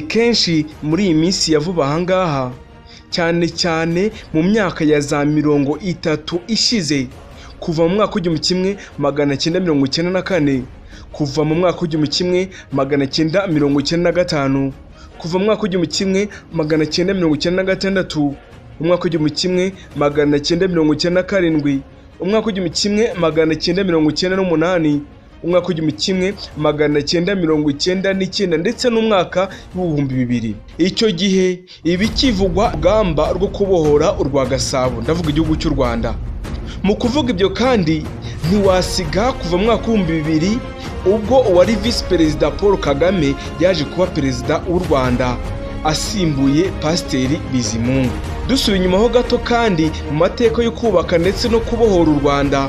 kenshi muri iyi minsi ya vuba aha ngaha cyane cyane mu myaka ya za mirongo itatu ishize kuva mu mwaka w'igihumbi kimwe magana cyenda mirongo icyenda na kane kuva mu mwaka w'igihumbi kimwe magana cyenda mirongo icyenda na gatanu kuva mu mwaka w'igihumbi kimwe magana cyenda mirongo icyenda na gatandatu umwaka w'igihumbi kimwe magana cyenda mirongo icyenda na karindwi umwaka w'igihumbi kimwe magana cyenda mirongo icyenda n'umunani umwaka w'igihumbi kimwe magana cyenda mirongo icyenda n'icyenda ndetse n'umwaka w'ibihumbi bibiri icyo gihe ibikivugwa urugamba rwo kubohora urwa gasabo ndavuga igihugu cy'u rwanda mu kuvuga ibyo kandi ntiwasiga kuva mu mwaka w'ibihumbi bibiri ubwo uwari visi perezida paul kagame yaje kuba perezida w'u rwanda asimbuye pasiteri bizimungu dusubira inyuma ho gato kandi mu mateka yo kubaka ndetse no kubohora u rwanda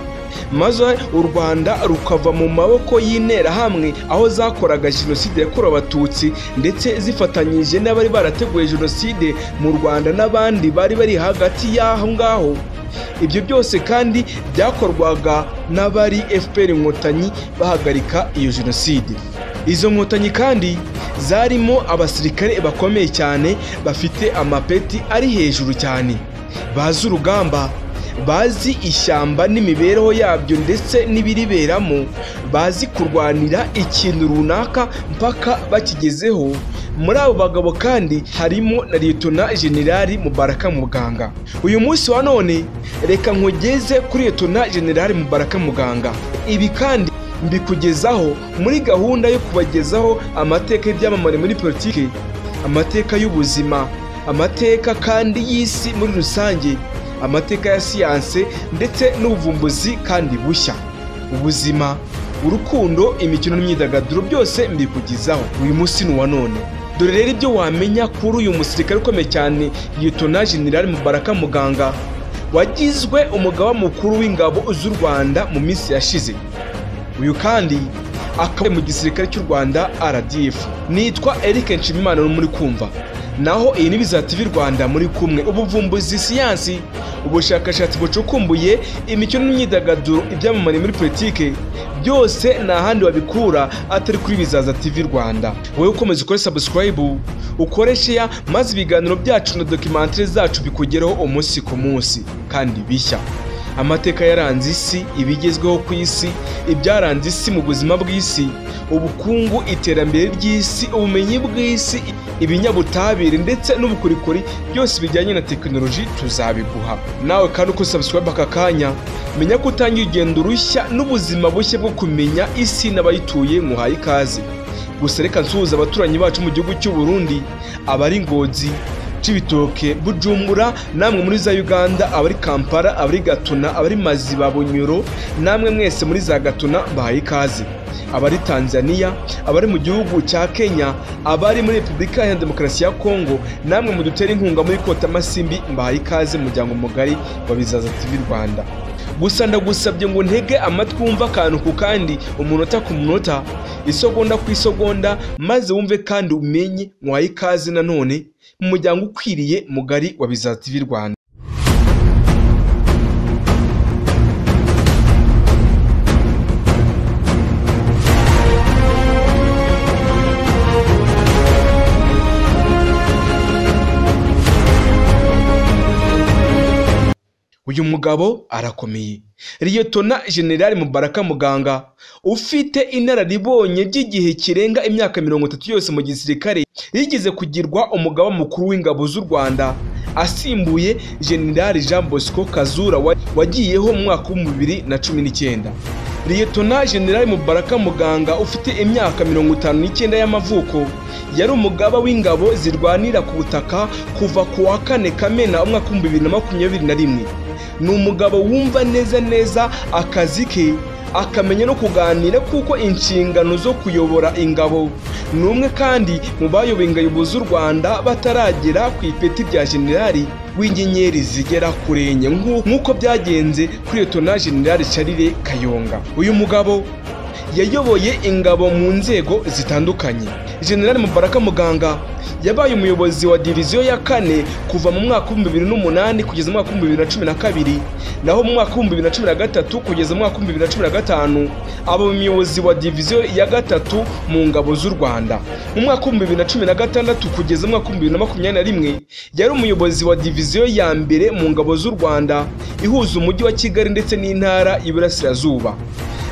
maze u rwanda rukava mu maboko y'interahamwe aho zakoraga jenoside yakorewe abatutsi ndetse zifatanyije n'abari barateguye jenoside mu rwanda n'abandi bari bari hagati y'aho ngaho ibyo byose kandi byakorwaga n'abari fpr inkotanyi bahagarika iyo jenoside izo nkotanyi kandi zarimo abasirikare bakomeye cyane bafite amapeti ari hejuru cyane bazi urugamba bazi ishyamba n'imibereho yabyo ndetse n'ibiriberamo bazi kurwanira ikintu runaka mpaka bakigezeho muri abo bagabo kandi harimo na liyetona generali mubaraka muganga uyu munsi wa none reka nkugeze kuri liyetona generali mubaraka muganga ibi kandi mbikugezaho muri gahunda yo kubagezaho amateka y'ibyamamare muri politiki amateka y'ubuzima amateka kandi y'isi muri rusange amateka ya siyanse ndetse n'ubuvumbuzi kandi bushya ubuzima urukundo imikino n'imyidagaduro byose mbikugezaho uyu munsi ni uwa none dore rero ibyo wamenya kuri uyu musirikare ukomeye cyane yitona generali mubaraka muganga wagizwe umugaba mukuru w'ingabo z'u rwanda mu minsi yashize uyu kandi akaba mu gisirikare cy'u rwanda rdf nitwa eric nshimimana muri kumva naho iyi ni biza tv rwanda muri kumwe ubuvumbuzi siyansi ubushakashatsi bucukumbuye imikino n'imyidagaduro ibyamamare muri politike byose ni ahandi wabikura atari kuri bizaza tv rwanda wowe ukomeza ukore sabusikarayibu ukore sheya maze ibiganiro byacu na dokimantere zacu bikugereho umunsi ku munsi kandi bishya amateka yaranze isi ibigezweho ku isi ibyaranze isi mu buzima bw'isi ubukungu iterambere ry'isi ubumenyi bw'isi ibinyabutabire ndetse n'ubukorikori byose bijyanye na tekinoloji tuzabiguha nawe kandi uko sabusikarayibe aka kanya menya ko utangiye urugendo rushya n'ubuzima bushya bwo kumenya isi n'abayituye muhaye ikaze gusa reka nsuhuza abaturanyi bacu mu gihugu cy'u Burundi abari ngozi cibitoke bujumbura namwe muri za uganda abari kampala abari gatuna abari maziba bunyoro namwe mwese muri za gatuna bahaye ikaze abari tanzania abari mu gihugu cya kenya abari muri repubulika ya demokarasi ya kongo namwe mudutera inkunga muri kota masimbi mbahaye ikaze umuryango mugari wa bizaza tv rwanda gusa ndagusabye ngo ntege amatwi wumve akantu ku kandi umunota ku munota isogonda ku isogonda maze wumve kandi umenye mwaye ikaze nanone mu muryango ukwiriye mugari wa bizaza tv rwanda uyu mugabo arakomeye liyetona generali mubaraka muganga ufite inararibonye ry'igihe kirenga imyaka mirongo itatu yose mu gisirikare yigeze kugirwa umugaba mukuru w'ingabo z'u rwanda asimbuye generali jean bosco kazura wagiyeho mu mwaka w'ibihumbi bibiri na cumi n'icyenda liyetona generali mubaraka muganga ufite imyaka mirongo itanu n'icyenda y'amavuko yari umugaba w'ingabo zirwanira ku butaka kuva ku wa kane kamena umwaka w'ibihumbi bibiri na makumyabiri na rimwe ni umugabo wumva neza neza akazi ke akamenya no kuganira kuko inshingano zo kuyobora ingabo ni umwe kandi mu bayoboye ingabo z'u rwanda bataragera ku ipeti rya generali w'inyenyeri zigera kuri enye nk'uko byagenze kuri leta generali Charire kayonga uyu mugabo yayoboye ingabo mu nzego zitandukanye generali mubaraka muganga yabaye umuyobozi wa diviziyo ya kane kuva mu mwaka w'ibihumbi bibiri n'umunani kugeza mu mwaka w'ibihumbi bibiri na cumi na kabiri naho mu mwaka w'ibihumbi bibiri na cumi na gatatu kugeza mu mwaka w'ibihumbi bibiri na cumi na gatanu aba umuyobozi wa diviziyo ya gatatu mu ngabo z'u rwanda mu mwaka w'ibihumbi bibiri na cumi na gatandatu kugeza mu mwaka w'ibihumbi bibiri na makumyabiri na rimwe yari umuyobozi wa diviziyo ya mbere mu ngabo z'u rwanda ihuza umujyi wa kigali ndetse n'intara y'iburasirazuba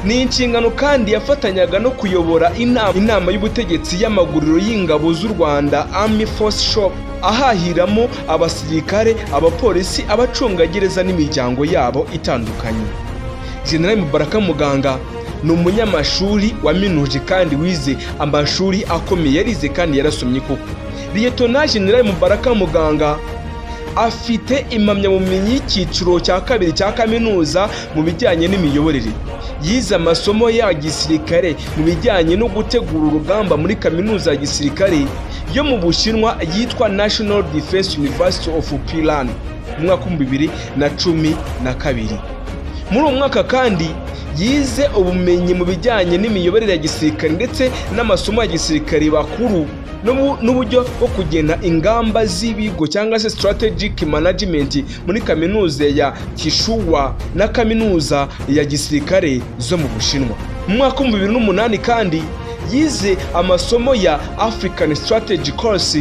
ni inshingano kandi yafatanyaga no kuyobora inama inama y'ubutegetsi y'amaguriro y'ingabo z'u rwanda army force shop ahahiramo abasirikare abapolisi abacungagereza n'imiryango yabo itandukanye general mubaraka muganga ni umunyamashuri waminuje kandi wize amashuri akomeye yarize kandi yarasomye koko liyetona general mubaraka muganga afite impamyabumenyi y'icyiciro cya kabiri cya kaminuza mu bijyanye n'imiyoborere yize amasomo ya gisirikare mu bijyanye no gutegura urugamba muri kaminuza ya gisirikare yo mu bushinwa yitwa national defense university of pilan mu mwaka w'ibihumbi bibiri na cumi na kabiri muri uwo mwaka kandi yize ubumenyi mu bijyanye n'imiyoborere ya gisirikare ndetse n'amasomo ya gisirikare bakuru n'ubu- n'uburyo bwo kugena ingamba z'ibigo cyangwa se strategic management muri kaminuza ya kishuwa na kaminuza ya gisirikare zo mu bushinwa mu mwaka w'ibihumbi bibiri n'umunani kandi yize amasomo ya african strategy course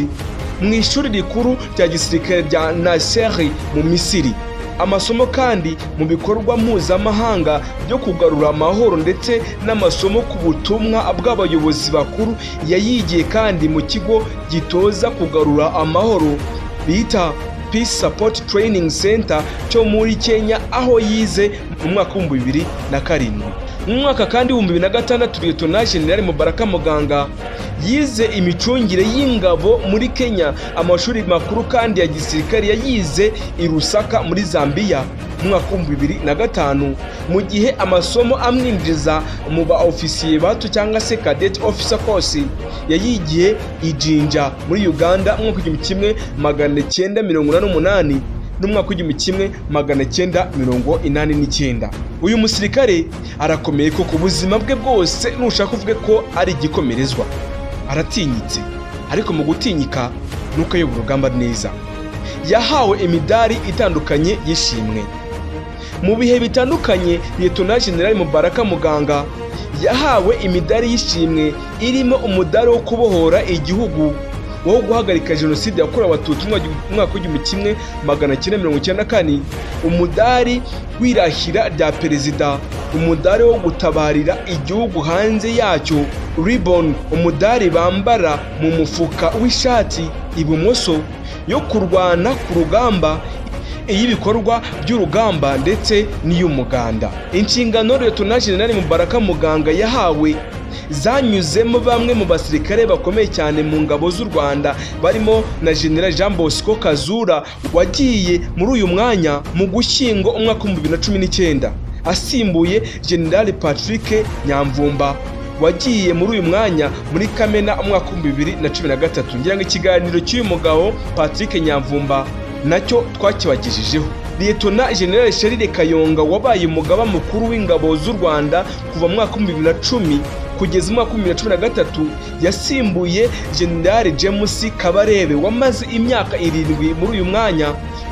mu ishuri rikuru rya gisirikare rya naseri mu misiri amasomo kandi mu bikorwa mpuzamahanga byo kugarura amahoro ndetse n'amasomo ku butumwa bw'abayobozi bakuru yayigiye kandi mu kigo gitoza kugarura amahoro bita peace support training center cyo muri kenya aho yize mu mwaka w'ibihumbi bibiri na karindwi mu mwaka kandi w'ibihumbi bibiri na gatandatu liyetona jenerali mubaraka muganga yize imicungire y'ingabo muri kenya amashuri makuru kandi ya gisirikare yayize i rusaka muri zambiya mu mwaka w'ibihumbi bibiri na gatanu mu gihe amasomo amwinjiza mu ba ofisiye bato cyangwa se kadeti ofisa kosi yayigiye i jinja muri uganda mu mwaka w'igihumbi kimwe magana cyenda mirongo inani n'umunani n'umwaka w'igihumbi kimwe magana cyenda mirongo inani n'icyenda uyu musirikare arakomeye ko ku buzima bwe bwose nushaka uvuge ko ari igikomerezwa aratinyitse ariko mu gutinyika nuko ayobora urugamba neza yahawe imidari itandukanye y'ishimwe mu bihe bitandukanye liyetona generali mubaraka muganga yahawe imidari y'ishimwe irimo umudari wo kubohora igihugu wo guhagarika jenoside yakorewe abatutsi mu mwaka w'igihumbi kimwe magana cyenda mirongo icyenda na kane umudari w'irahira rya perezida umudari wo gutabarira igihugu hanze yacyo ribon umudari bambara mu mufuka w'ishati ibumoso yo kurwana ku rugamba iy'ibikorwa by'urugamba ndetse n'iy'umuganda inshingano liyetona jenerali mubaraka muganga yahawe zanyuzemo bamwe mu basirikare bakomeye cyane mu ngabo z'u rwanda barimo na jenerali jean bosco kazura wagiye muri uyu mwanya mu gushyingo umwaka w'ibihumbi bibiri na cumi n'icyenda asimbuye jenerali patrick nyamvumba wagiye muri uyu mwanya muri kamena umwaka w'ibihumbi bibiri na cumi na gatatu ngira ngo ikiganiro cy'uyu mugabo patrick nyamvumba nacyo twakibagejejeho liyetona general sherire kayonga wabaye umugaba mukuru w'ingabo z'u rwanda kuva mu mwaka w'ibihumbi bibiri na cumi kugeza mu mwaka w'ibihumbi bibiri na cumi na gatatu yasimbuye general james kabarebe wamaze imyaka irindwi muri uyu mwanya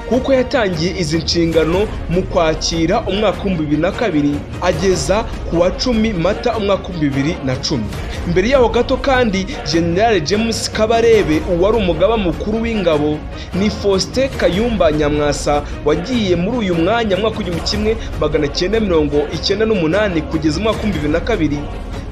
kuko yatangiye izi nshingano mu kwakira umwaka w'ibihumbi bibiri na kabiri ageza ku wa cumi mata umwaka w'ibihumbi bibiri na cumi mbere yaho gato kandi general james kabarebe uwari umugaba mukuru w'ingabo ni faustin kayumba nyamwasa wagiye muri uyu mwanya mu mwaka w'igihumbi kimwe magana cyenda mirongo icyenda n'umunani kugeza umwaka w'ibihumbi bibiri na kabiri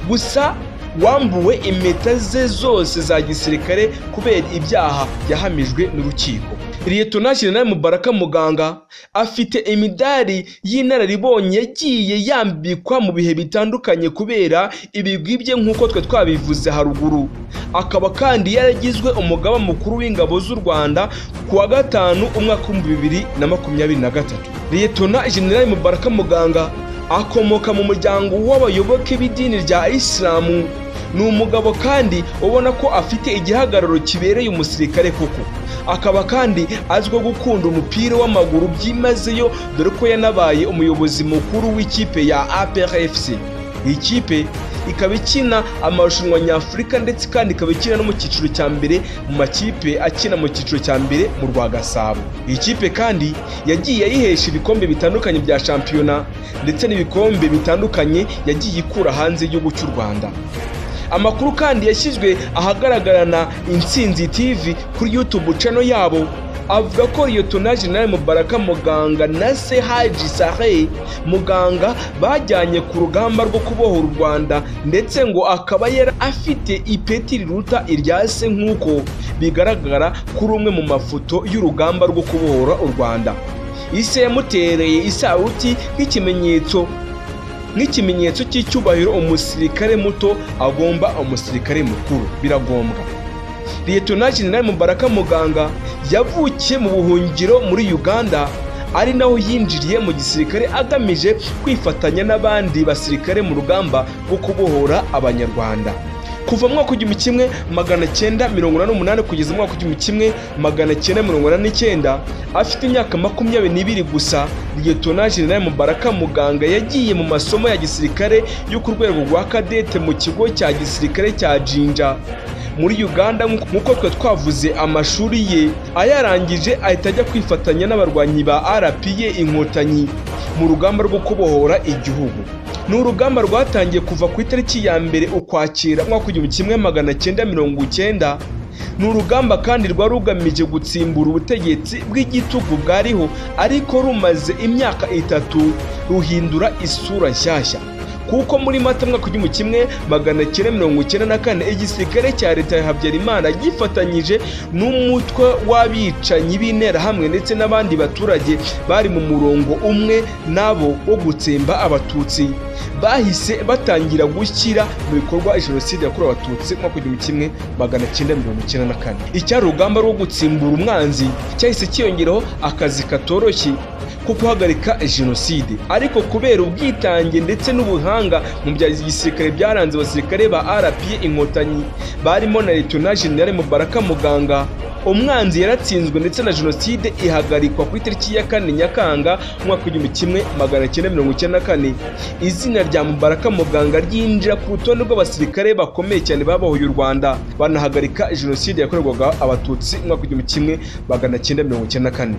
gusa wambuwe impeta ze zose za gisirikare kubera ibyaha yahamijwe n'urukiko liyetona jenerali mubaraka muganga afite imidari y'inararibonye yagiye yambikwa mu bihe bitandukanye kubera ibigwi bye nk'uko twe twabivuze haruguru akaba kandi yaragizwe umugaba mukuru w'ingabo z'u rwanda ku wa gatanu umwaka w'ibihumbi bibiri na makumyabiri na gatatu liyetona jenerali mubaraka muganga akomoka mu muryango w'abayoboke b'idini rya isilamu ni umugabo kandi ubona ko afite igihagararo kibereye umusirikare koko akaba kandi azwiho gukunda umupira w'amaguru byimazeyo dore ko yanabaye umuyobozi mukuru w'ikipe ya APR FC iyi kipe ikaba ikina amarushanwa nyafurika ndetse kandi ikaba ikina no mu cyiciro cya mbere mu makipe akina mu cyiciro cya mbere mu rwa gasabo iyi kipe kandi yagiye ayihesha ibikombe bitandukanye bya shampiyona ndetse n'ibikombe bitandukanye yagiye ikura hanze y'igihugu cy'u rwanda amakuru kandi yashyizwe ahagaragara na insinzi tv kuri youtube cano yabo avuga ko Lieutenant General Mubaraka Muganga na se Haji Sahe Muganga bajyanye ku rugamba rwo kubohora u Rwanda ndetse ngo akaba yari afite ipeti riruta irya se nk'uko bigaragara kuri umwe mu mafoto y'urugamba rwo kubohora u Rwanda ise yamutereye isaruti nk'ikimenyetso nk'ikimenyetso cy'icyubahiro umusirikare muto agomba umusirikare mukuru biragombwa Lieutenant General Mubaraka Muganga yavukiye mu buhungiro muri Uganda ari naho yinjiriye mu gisirikare agamije kwifatanya n'abandi basirikare mu rugamba rwo kubohora abanyarwanda kuva mu mwaka w'igihumbi kimwe magana cyenda mirongo inani n'umunani kugeza mu mwaka w'igihumbi kimwe magana cyenda mirongo inani n'icyenda afite imyaka makumyabiri n'ibiri gusa Lieutenant General Mubaraka Muganga yagiye mu masomo ya gisirikare yo ku rwego rwa kadete mu kigo cya gisirikare cya Jinja muri uganda nk'uko twe twavuze amashuri ye ayarangije ahita ajya kwifatanya n'abarwanyi ba rpa inkotanyi mu rugamba rwo kubohora igihugu ni urugamba rwatangiye kuva ku itariki ya mbere ukwakira umwaka w'igihumbi kimwe magana cyenda mirongo icyenda ni urugamba kandi rwari rugamije gutsimbura ubutegetsi bw'igitugu bwariho ariko rumaze imyaka itatu ruhindura isura nshyashya kuko muri mata mwaka w'igihumbi kimwe magana cyenda mirongo icyenda na kane igisirikare cya leta ya habyarimana gifatanyije n'umutwe w'abicanyi b'interahamwe ndetse n'abandi baturage bari mu murongo umwe nabo wo gutsemba abatutsi bahise batangira gushyira mu bikorwa jenoside yakorewe abatutsi mwaka w'igihumbi kimwe magana cyenda mirongo icyenda na kane icyari urugamba rwo gutsimbura umwanzi cyahise cyiyongeraho akazi katoroshye ko guhagarika jenoside ariko kubera ubwitange ndetse n'ubuhanga mu bya gisirikare byaranze abasirikare ba rpa inkotanyi barimo na leta generale mubaraka muganga umwanzi yaratsinzwe ndetse na jenoside ihagarikwa ku itariki ya kane nyakanga umwaka w'igihumbi kimwe magana cyenda mirongo icyenda na kane izina rya mubaraka muganga ryinjira ku rutonde rw'abasirikare bakomeye cyane babohoye u rwanda banahagarika jenoside yakorerwaga abatutsi umwaka w'igihumbi kimwe magana cyenda mirongo icyenda na kane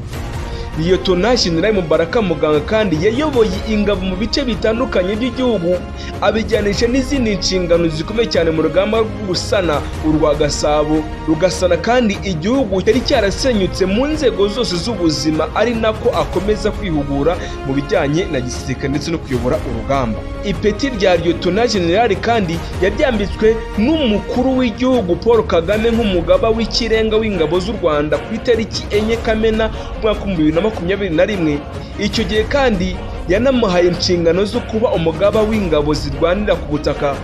Lieutenant General Mubaraka Muganga kandi yayoboye ingabo mu bice bitandukanye by'igihugu abijyanisha n'izindi nshingano zikomeye cyane mu rugamba rwo gusana urwa Gasabo rugasana kandi igihugu cyari cyarasenyutse mu nzego zose z'ubuzima ari nako akomeza kwihugura mu bijyanye na gisirikare ndetse no kuyobora urugamba ipeti rya Lieutenant General kandi yaryambitswe n'umukuru w'igihugu Paul Kagame nk'umugaba w'ikirenga w'ingabo z'u Rwanda ku itariki enye Kamena umwaka w'ibihumbi bibiri na makumyabiri na rimwe icyo gihe kandi yanamuhaye inshingano zo kuba umugaba w'ingabo zirwanira ku butaka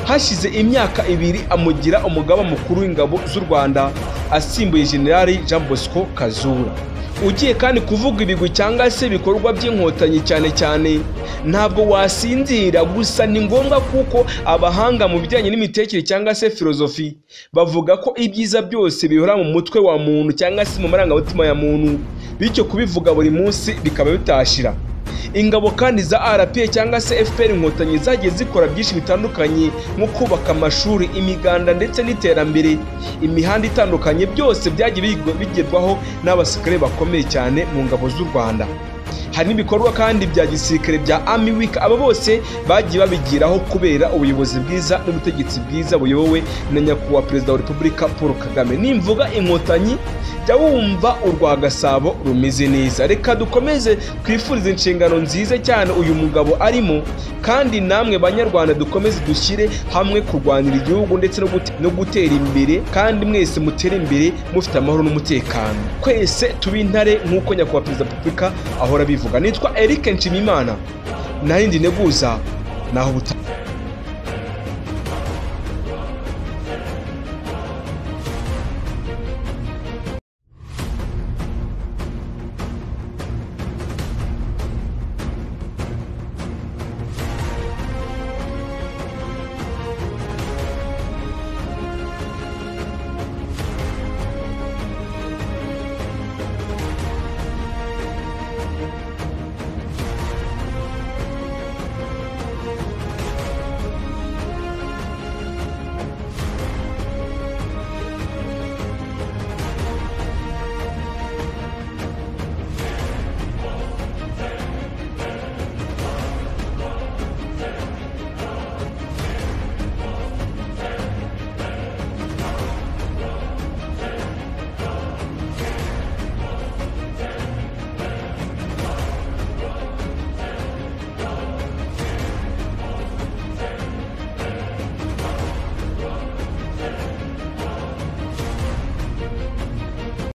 hashize imyaka ibiri amugira umugaba mukuru w'ingabo z'u rwanda asimbuye generali jean bosco kazura ugiye kandi kuvuga ibigwi cyangwa se ibikorwa by'inkotanyi cyane cyane ntabwo wasinzira gusa ni ngombwa kuko abahanga mu bijyanye n'imitekerereze cyangwa se filozofi bavuga ko ibyiza byose bihora mu mutwe wa muntu cyangwa se mu marangamutima ya muntu bityo kubivuga buri munsi bikaba bitashira ingabo kandi za rpa cyangwa se fpr inkotanyi zagiye zikora byinshi bitandukanye nko kubaka amashuri imiganda ndetse n'iterambere imihanda itandukanye byose byagiye bigerwaho n'abasirikare bakomeye cyane mu ngabo z'u rwanda hari n'ibikorwa kandi bya gisirikare bya Army Week aba bose bagiye babigiraho kubera ubuyobozi bwiza n'ubutegetsi bwiza buyobowe na nyakubahwa perezida wa repubulika paul kagame nimvuga inkotanyi jya wumva urwa gasabo rumeze neza reka dukomeze twifurize inshingano nziza cyane uyu mugabo arimo kandi namwe banyarwanda dukomeze dushyire hamwe kurwanira igihugu ndetse no gute- no gutera imbere kandi mwese mutere imbere mufite amahoro n'umutekano twese tube intare nk'uko nyakubahwa perezida wa repubulika ahora abivuga nitwa Eric Nshimimana narindi neguza naho buta